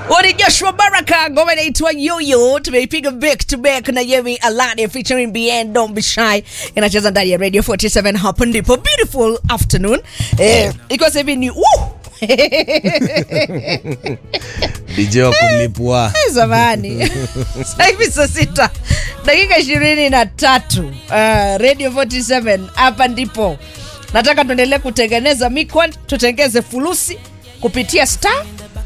Ori Joshua Baraka, ngoma inaitwa Yoyo, tumeipiga back to back na Yemi Alade featuring Bien Don't Be Shy, inacheza ndani ya Radio 47. Hapo ndipo beautiful afternoon eh, ikiwa sasa hivi ni uh! DJ wa kulipwa. zamani sasa hivi saa sita dakika ishirini na tatu uh, radio 47 hapa ndipo nataka tuendelee kutengeneza mikwan tutengeze fulusi kupitia star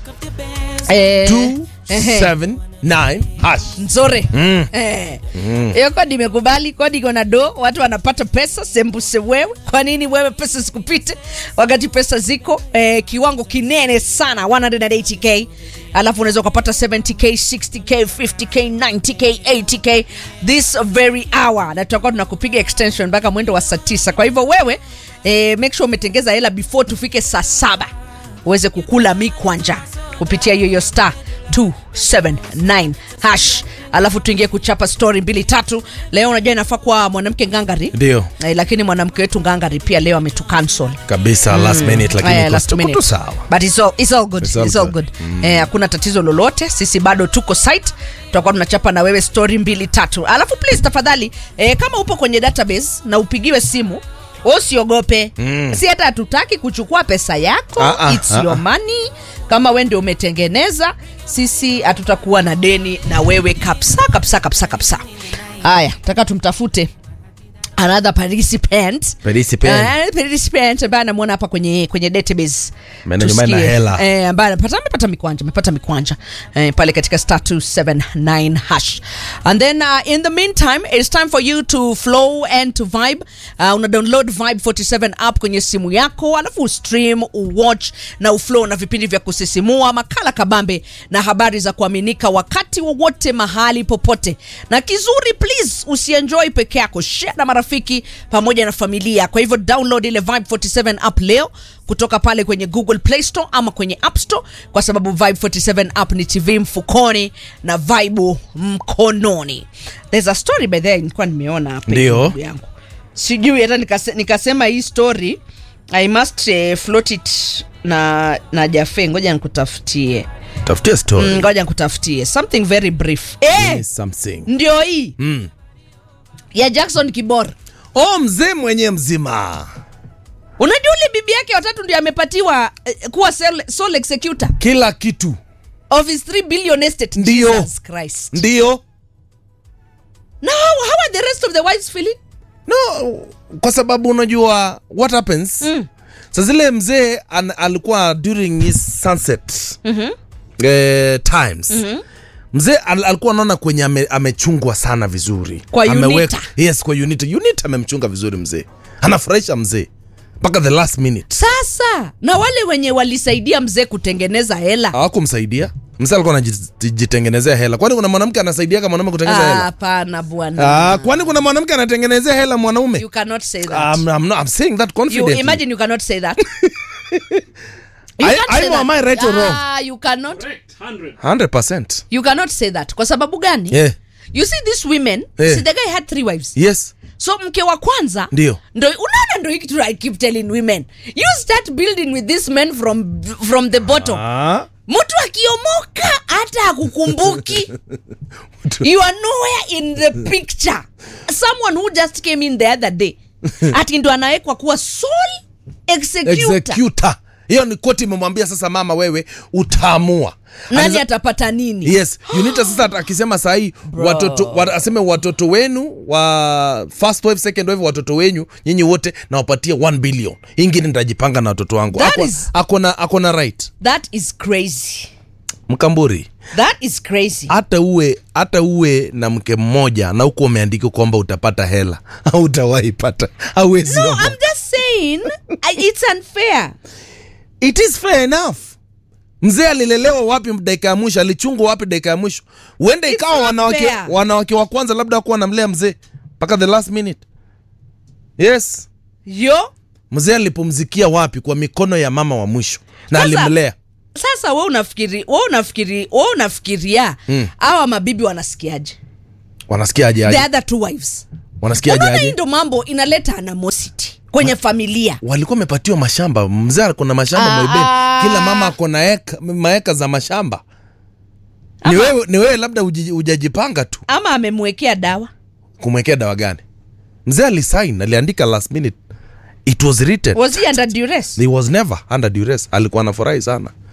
eh, Two, ehe, seven, nine, hash. nzuri Eh. hiyo kodi imekubali kodi iko na do watu wanapata pesa sembuse wewe kwa nini wewe pesa zikupite wakati pesa ziko eh, kiwango kinene sana 180k alafu unaweza ukapata 70k 60k 50k 90k 80k this very hour na tutakuwa tunakupiga extension mpaka mwendo wa saa tisa kwa hivyo wewe eh, make sure umetengeza hela before tufike saa saba uweze kukula mikwanja kupitia hiyo star 279 hash alafu tuingie kuchapa story mbili tatu leo unajua inafaa kuwa mwanamke ngangari Ndio. eh, lakini mwanamke wetu ngangari pia leo ametucancel kabisa last minute Eh, lakini last tuko minute. tu sawa But it's all, it's all good. It's all It's all good. good. Eh, hakuna tatizo lolote sisi bado tuko site tutakuwa tunachapa na wewe story mbili tatu alafu please tafadhali eh, kama upo kwenye database na upigiwe simu usiogope mm. si hata hatutaki kuchukua pesa yako Ah, ah, It's ah, your ah. money kama we ndio umetengeneza sisi hatutakuwa na deni na wewe kabisa kabisa kabisa kabisa haya taka tumtafute another participant Participant. Eh, participant ambaye anamwona hapa kwenye kwenye database Ameenda nyumbani na Tusikie. hela. eh, ambaye amepata amepata mikwanja amepata mikwanja eh, pale katika star 279 hash and then uh, in the meantime it's time for you to flow and to vibe uh, una download vibe 47 app kwenye simu yako alafu stream uwatch na uflow na vipindi vya kusisimua makala kabambe na habari za kuaminika wakati wowote mahali popote na kizuri please usienjoy peke yako share na marafiki pamoja na familia kwa hivyo download ile vibe 47 app leo kutoka pale kwenye google play store ama kwenye app store kwa sababu vibe 47 app ni tv mfukoni na vibe mkononi there's a story by there nilikuwa nimeona hapa Ndio. ndugu yangu sijui hata nikase, nikasema hii story i must uh, float it na na jafe ngoja nikutafutie tafutia story Mm, ngoja nikutafutie something very brief eh, Yes, something ndio hii Mm. ya jackson kibora oh mzee mwenyewe mzima unajua ule bibi yake watatu ndio amepatiwa eh, kuwa sole, sole executor kila kitu of his 3 billion estate Ndio. Jesus Christ. ndio now how are the rest of the wives feeling no kwa sababu unajua what happens mm. sa zile mzee an, alikuwa during his sunset mm-hmm. eh, times mm-hmm. mzee al, alikuwa anaona kwenye ame, amechungwa sana vizuri Kwa Ameweka- Unita. yes kwa unita unita amemchunga vizuri mzee anafurahisha mzee mpaka the last minute sasa na wale wenye walisaidia mzee kutengeneza hela hawakumsaidia mzee alikuwa anajitengenezea hela kwani kuna mwanamke anasaidiaga mwanaume kutengeneza Ah, hela hapana bwana Ah, kwani kuna mwanamke anatengenezea hela mwanaume you cannot say that I'm, I'm, not, I'm saying that you confidently. imagine you cannot say that You I- can't I say know, that. am I right or wrong? Ah, you cannot 100%. you cannot say that kwa sababu gani Yeah. you see this women Yeah. see the guy had three wives Yes. so mke wa kwanza Ndio. ndo unaona ndo hiki tu i keep telling women you start building with this men from from the bottom Ah. mtu akiomoka hata akukumbuki you are nowhere in the picture someone who just came in the other day ati ndo anawekwa kuwa sole executor Executor. hiyo ni koti imemwambia sasa mama wewe utaamua nani Anaweza- atapata nini yes unita sasa ata- akisema sahii watoto wa, aseme watoto wenu wa first wife second wife watoto wenyu nyinyi wote nawapatia 1 billion Hii ingine nitajipanga na watoto wangu That Ako- is- akona akona right that is crazy mkamburi that is crazy hata uwe hata uwe na mke mmoja na huku umeandika kwamba utapata hela hautawahi pata hauwezi no wapa. i'm just saying I, it's unfair it is fair enough mzee alilelewa wapi dakika ya mwisho alichungwa wapi dakika ya mwisho huenda It's ikawa not wanawake, fair. wanawake wa kwanza labda wakuwa wanamlea mzee mpaka the last minute yes yo mzee alipumzikia wapi kwa mikono ya mama wa mwisho na Sasa- alimlea sasa we unafikiri we unafikiri we unafikiria hawa mabibi wanasikiaje wanasikiaje the aje other two wives wanasikiaje unaona hii aje ndo mambo inaleta animosity kwenye familia walikuwa wamepatiwa mashamba mzee ako na mashamba Ah, Moibeni. ah. kila mama ako na eka- maeka za mashamba ni wewe, ni wewe labda uji- hujajipanga tu ama amemwekea dawa kumwekea dawa gani mzee alisign aliandika last minute it was written was he under duress he was never under duress alikuwa anafurahi sana